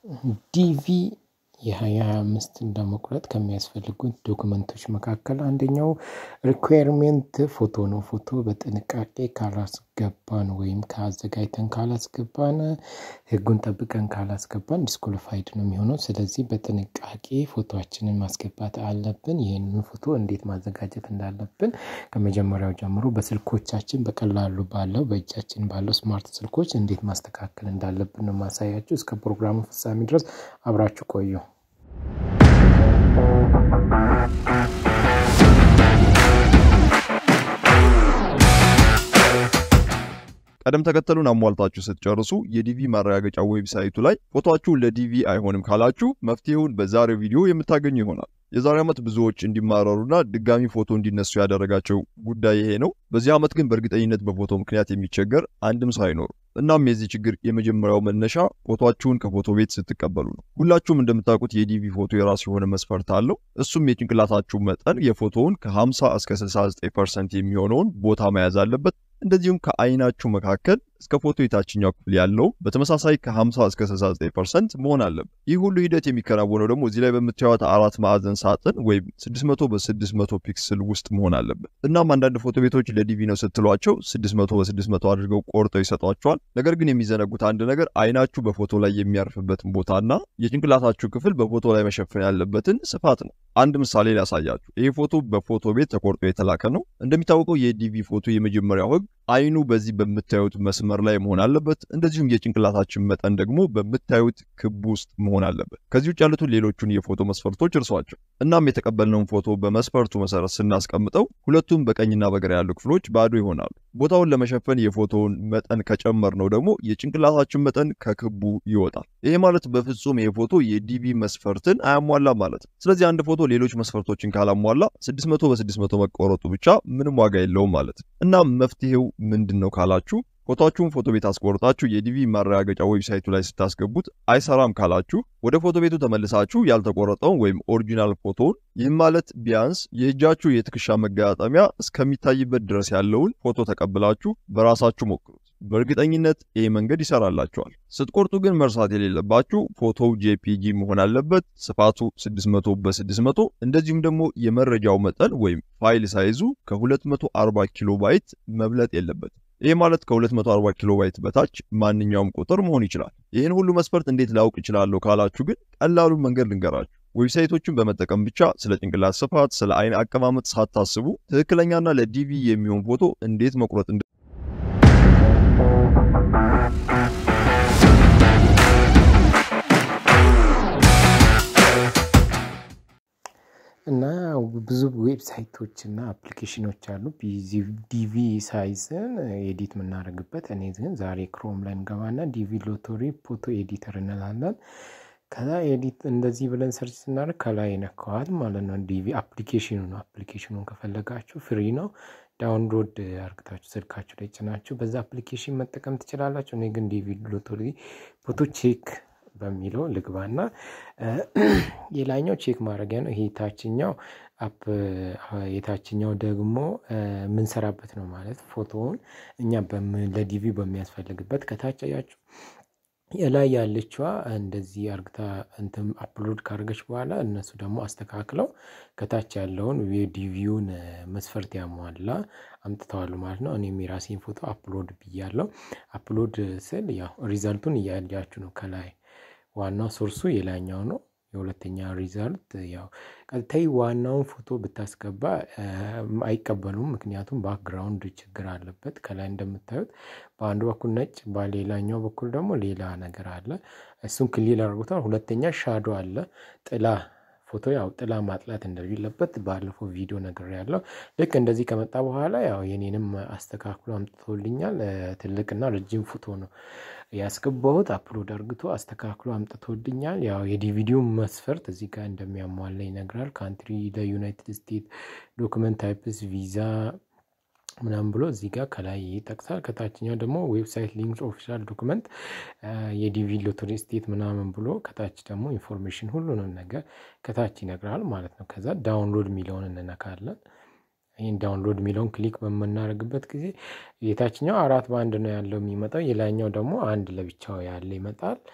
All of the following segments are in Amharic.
ዲቪ የሃያ ሃያ አምስትን ለመቁረጥ ከሚያስፈልጉት ዶክመንቶች መካከል አንደኛው ሪኳየርሜንት ፎቶ ነው። ፎቶ በጥንቃቄ ካላስገባን ወይም ከአዘጋጅተን ካላስገባን ሕጉን ጠብቀን ካላስገባን ዲስኮሊፋይድ ነው የሚሆነው። ስለዚህ በጥንቃቄ ፎቶችንን ማስገባት አለብን። ይህንን ፎቶ እንዴት ማዘጋጀት እንዳለብን ከመጀመሪያው ጀምሮ በስልኮቻችን በቀላሉ ባለው በእጃችን ባለው ስማርት ስልኮች እንዴት ማስተካከል እንዳለብን ነው ማሳያችሁ። እስከ ፕሮግራሙ ፍጻሜ ድረስ አብራችሁ ቆዩ። ቀደም ተከተሉን አሟልታችሁ ስትጨርሱ የዲቪ ማረጋገጫ ዌብሳይቱ ላይ ፎቶአችሁ ለዲቪ አይሆንም ካላችሁ መፍትሄውን በዛሬው ቪዲዮ የምታገኙ ይሆናል። የዛሬ ዓመት ብዙዎች እንዲማረሩና ድጋሚ ፎቶ እንዲነሱ ያደረጋቸው ጉዳይ ይሄ ነው። በዚህ ዓመት ግን በእርግጠኝነት በፎቶ ምክንያት የሚቸገር አንድም ሰው አይኖርም። እናም የዚህ ችግር የመጀመሪያው መነሻ ፎቶአችሁን ከፎቶ ቤት ስትቀበሉ ነው። ሁላችሁም እንደምታውቁት የዲቪ ፎቶ የራሱ የሆነ መስፈርት አለው። እሱም የጭንቅላታችሁ መጠን የፎቶውን ከ50 እስከ 69 ፐርሰንት የሚሆነውን ቦታ መያዝ አለበት። እንደዚሁም ከአይናችሁ መካከል እስከ ፎቶ የታችኛው ክፍል ያለው በተመሳሳይ ከ50 እስከ 69 ፐርሰንት መሆን አለበት። ይህ ሁሉ ሂደት የሚከናወነው ደግሞ እዚህ ላይ በምታዩት አራት ማዕዘን ሳጥን ወይም 600 በ600 ፒክስል ውስጥ መሆን አለበት። እናም አንዳንድ ፎቶ ቤቶች ለዲቪ ነው ስትሏቸው 600 በ600 አድርገው ቆርጠው ይሰጧቸዋል። ነገር ግን የሚዘነጉት አንድ ነገር አይናችሁ በፎቶ ላይ የሚያርፍበትን ቦታና የጭንቅላታችሁ ክፍል በፎቶ ላይ መሸፈን ያለበትን ስፋት ነው። አንድ ምሳሌ ላሳያችሁ። ይህ ፎቶ በፎቶ ቤት ተቆርጦ የተላከ ነው። እንደሚታወቀው የዲቪ ፎቶ የመጀመሪያው ህግ አይኑ በዚህ በምታዩት መስመር ላይ መሆን አለበት። እንደዚሁም የጭንቅላታችን መጠን ደግሞ በምታዩት ክብ ውስጥ መሆን አለበት። ከዚህ ውጭ ያሉትን ሌሎቹን የፎቶ መስፈርቶች እርሷቸው። እናም የተቀበልነውን ፎቶ በመስፈርቱ መሰረት ስናስቀምጠው ሁለቱም በቀኝና በግራ ያሉ ክፍሎች ባዶ ይሆናሉ። ቦታውን ለመሸፈን የፎቶውን መጠን ከጨመር ነው ደግሞ የጭንቅላታችን መጠን ከክቡ ይወጣል። ይሄ ማለት በፍጹም ይሄ ፎቶ የዲቪ መስፈርትን አያሟላም ማለት ነው። ስለዚህ አንድ ፎቶ ሌሎች መስፈርቶችን ካላሟላ 600 በ600 መቆረጡ ብቻ ምንም ዋጋ የለውም ማለት ነው። እናም መፍትሄው ምንድን ነው ካላችሁ ፎቶችሁን ፎቶ ቤት አስቆርጣችሁ የዲቪ ማረጋገጫ ዌብሳይቱ ላይ ስታስገቡት አይሰራም ካላችሁ ወደ ፎቶ ቤቱ ተመልሳችሁ ያልተቆረጠውን ወይም ኦሪጂናል ፎቶውን ይህም ማለት ቢያንስ የእጃችሁ የትከሻ መገጣጠሚያ እስከሚታይበት ድረስ ያለውን ፎቶ ተቀብላችሁ በራሳችሁ ሞክሩት። በእርግጠኝነት ይህ መንገድ ይሰራላችኋል። ስትቆርጡ ግን መርሳት የሌለባችሁ ፎቶው ጄፒጂ መሆን አለበት። ስፋቱ 600 በ600 እንደዚሁም ደግሞ የመረጃው መጠን ወይም ፋይል ሳይዙ ከ240 ኪሎ ባይት መብለጥ የለበትም። ይህ ማለት ከ240 ኪሎ ባይት በታች ማንኛውም ቁጥር መሆን ይችላል። ይህን ሁሉ መስፈርት እንዴት ላውቅ እችላለሁ ካላችሁ ግን ቀላሉን መንገድ ልንገራችሁ። ዌብሳይቶችን በመጠቀም ብቻ ስለ ጭንቅላት ስፋት፣ ስለ አይን አቀማመጥ ሳታስቡ ትክክለኛና ለዲቪ የሚሆን ፎቶ እንዴት መቁረጥ እና ብዙ ዌብሳይቶች እና አፕሊኬሽኖች አሉ ዲቪ ሳይዝን ኤዲት የምናደርግበት። እኔ ግን ዛሬ ክሮም ላይ እንገባና ዲቪ ሎቶሪ ፎቶ ኤዲተር እንላለን። ከዛ ኤዲት እንደዚህ ብለን ሰርች ስናደርግ ከላይ ይነካዋል ማለት ነው። ዲቪ አፕሊኬሽኑ ነው። አፕሊኬሽኑን ከፈለጋችሁ ፍሪ ነው። ዳውንሎድ አርግታችሁ ስልካችሁ ላይ ጭናችሁ በዛ አፕሊኬሽን መጠቀም ትችላላችሁ። እኔ ግን ዲቪ ሎቶሪ ፎቶ ቼክ በሚለው ልግባና የላኛው ቼክ ማድረጊያ ነው። ይሄ የታችኛው አፕ የታችኛው ደግሞ የምንሰራበት ነው ማለት ፎቶውን እኛ ለዲቪ በሚያስፈልግበት ከታች ያችሁ የላይ ያለችዋ እንደዚህ አርግታ እንትን አፕሎድ ካደረገች በኋላ እነሱ ደግሞ አስተካክለው ከታች ያለውን የዲቪውን መስፈርት ያሟላ አምጥተዋሉ ማለት ነው። እኔም የራሴን ፎቶ አፕሎድ ብያለው። አፕሎድ ስል ያው ሪዛልቱን እያያችሁ ነው። ከላይ ዋናው ሶርሱ የላኛው ነው። የሁለተኛ ሪዛልት ያው ቀጥታይ ዋናውን ፎቶ ብታስገባ አይቀበሉም። ምክንያቱም ባክግራውንድ ችግር አለበት። ከላይ እንደምታዩት በአንዱ በኩል ነጭ፣ በሌላኛው በኩል ደግሞ ሌላ ነገር አለ። እሱን ክሊል አድርጎታል። ሁለተኛ ሻዶ አለ ጥላ ፎቶ ያው ጥላ ማጥላት እንደሌለበት ባለፈው ቪዲዮ ነገር ያለው ልክ እንደዚህ ከመጣ በኋላ ያው የኔንም አስተካክሎ አምጥቶልኛል። ትልቅና ረጅም ፎቶ ነው ያስገባሁት። አፕሎድ አርግቶ አስተካክሎ አምጥቶልኛል። ያው የዲቪዲዮ መስፈርት እዚህ ጋር እንደሚያሟላ ይነግራል። ካንትሪ ለዩናይትድ ስቴትስ፣ ዶክመንት ታይፕስ፣ ቪዛ ምናምን ብሎ እዚህ ጋር ከላይ ይጠቅሳል። ከታችኛው ደግሞ ዌብሳይት ሊንክ ኦፊሻል ዶክመንት የዲቪ ሎተሪ ስቴት ምናምን ብሎ ከታች ደግሞ ኢንፎርሜሽን ሁሉንም ነገር ከታች ይነግራል ማለት ነው። ከዛ ዳውንሎድ የሚለውን እንነካለን። ይህን ዳውንሎድ የሚለውን ክሊክ በምናደርግበት ጊዜ የታችኛው አራት በአንድ ነው ያለው የሚመጣው፣ የላይኛው ደግሞ አንድ ለብቻው ያለ ይመጣል።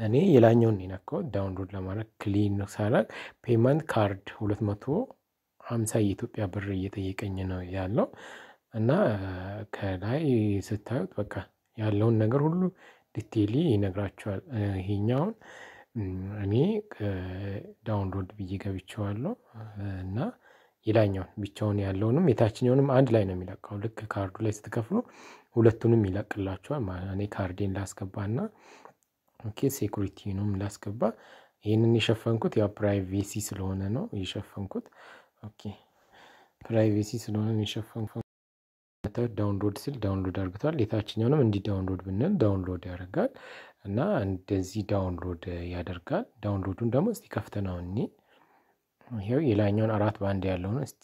እኔ የላኛውን የነካው ዳውንሎድ ለማድረግ ክሊን ሳረግ ፔመንት ካርድ ሁለት መቶ ሀምሳ የኢትዮጵያ ብር እየጠየቀኝ ነው ያለው እና ከላይ ስታዩት በቃ ያለውን ነገር ሁሉ ዲቴይሊ ይነግራቸዋል። ይሄኛውን እኔ ዳውንሎድ ብዬ ገብቼዋለሁ እና የላኛውን ብቻውን ያለውንም የታችኛውንም አንድ ላይ ነው የሚለቀው። ልክ ካርዱ ላይ ስትከፍሉ ሁለቱንም ይለቅላቸዋል ማለት ነው። እኔ ካርዴን ላስገባና ኦኬ ሴኩሪቲንም ላስገባ። ይህንን የሸፈንኩት ያው ፕራይቬሲ ስለሆነ ነው የሸፈንኩት። ኦኬ ፕራይቬሲ ስለሆነ የሸፈንኩት ዳውንሎድ ስል ዳውንሎድ አድርግቷል። የታችኛውንም እንዲህ ዳውንሎድ ብንል ዳውንሎድ ያደርጋል እና እንደዚህ ዳውንሎድ ያደርጋል። ዳውንሎዱን ደግሞ እስቲ ከፍተነው እኔ ይኸው የላኛውን አራት ባንድ ያለውን እስቲ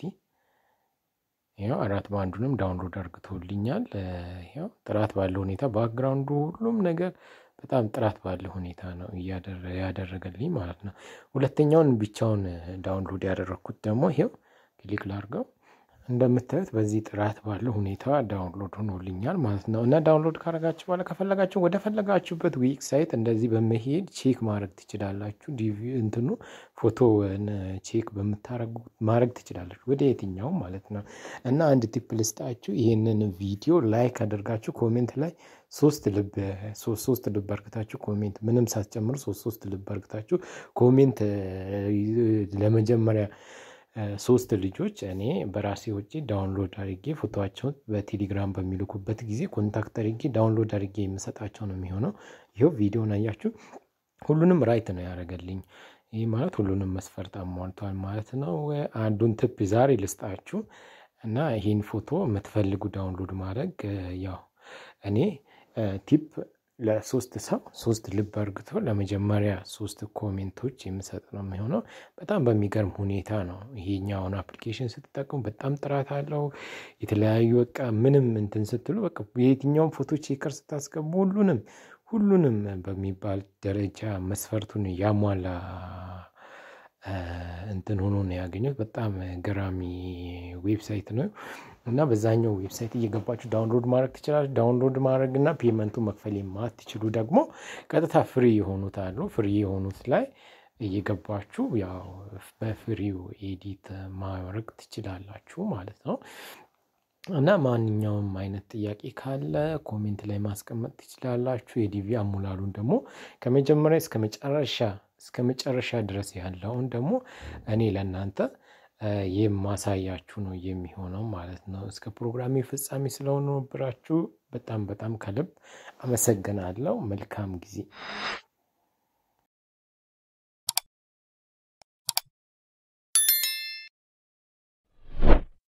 ይኸው አራት ባንዱንም ዳውንሎድ አርግቶልኛል። ይኸው ጥራት ባለው ሁኔታ ባክግራውንዱ ሁሉም ነገር በጣም ጥራት ባለው ሁኔታ ነው ያደረገልኝ ማለት ነው። ሁለተኛውን ብቻውን ዳውንሎድ ያደረግኩት ደግሞ ይኸው ክሊክ ላርገው እንደምታዩት በዚህ ጥራት ባለው ሁኔታ ዳውንሎድ ሆኖልኛል ማለት ነው። እና ዳውንሎድ ካረጋችሁ በኋላ ከፈለጋችሁ ወደ ፈለጋችሁበት ዌብሳይት እንደዚህ በመሄድ ቼክ ማድረግ ትችላላችሁ። ዲቪ እንትኑ ፎቶ ቼክ በምታረጉ ማድረግ ትችላላችሁ ወደ የትኛውም ማለት ነው። እና አንድ ቲፕ ልስጣችሁ። ይህንን ቪዲዮ ላይክ አድርጋችሁ ኮሜንት ላይ ሶስት ልብ ሶስት ልብ አርግታችሁ ኮሜንት ምንም ሳትጨምሩ ሶስት ሶስት ልብ አርግታችሁ ኮሜንት ለመጀመሪያ ሶስት ልጆች እኔ በራሴ ውጪ ዳውንሎድ አድርጌ ፎቶቸውን በቴሌግራም በሚልኩበት ጊዜ ኮንታክት አድርጌ ዳውንሎድ አድርጌ የምሰጣቸው ነው የሚሆነው። ይኸው ቪዲዮን አያችሁ፣ ሁሉንም ራይት ነው ያደረገልኝ። ይህ ማለት ሁሉንም መስፈርት አሟልቷል ማለት ነው። አንዱን ትፕ ዛሬ ልስጣችሁ እና ይህን ፎቶ የምትፈልጉ ዳውንሎድ ማድረግ ያው እኔ ቲፕ ለሶስት ሰው ሶስት ልብ አርግቶ ለመጀመሪያ ሶስት ኮሜንቶች የምሰጥ ነው የሚሆነው። በጣም በሚገርም ሁኔታ ነው ይሄኛውን አፕሊኬሽን ስትጠቀሙ በጣም ጥራት አለው። የተለያዩ በቃ ምንም እንትን ስትሉ በቃ የትኛውም ፎቶ ቼከር ስታስገቡ ሁሉንም ሁሉንም በሚባል ደረጃ መስፈርቱን ያሟላ እንትን ሆኖ ነው ያገኘሁት። በጣም ገራሚ ዌብሳይት ነው እና በዛኛው ዌብሳይት እየገባችሁ ዳውንሎድ ማድረግ ትችላለች። ዳውንሎድ ማድረግ እና ፔመንቱ መክፈል የማትችሉ ደግሞ ቀጥታ ፍሪ የሆኑት አሉ። ፍሪ የሆኑት ላይ እየገባችሁ ያው በፍሪው ኤዲት ማድረግ ትችላላችሁ ማለት ነው። እና ማንኛውም አይነት ጥያቄ ካለ ኮሜንት ላይ ማስቀመጥ ትችላላችሁ። የዲቪ አሙላሉን ደግሞ ከመጀመሪያ እስከ መጨረሻ እስከ መጨረሻ ድረስ ያለውን ደግሞ እኔ ለእናንተ የማሳያችሁ ነው የሚሆነው ማለት ነው። እስከ ፕሮግራሜ ፍጻሜ ስለሆነ ብራችሁ በጣም በጣም ከልብ አመሰግናለሁ። መልካም ጊዜ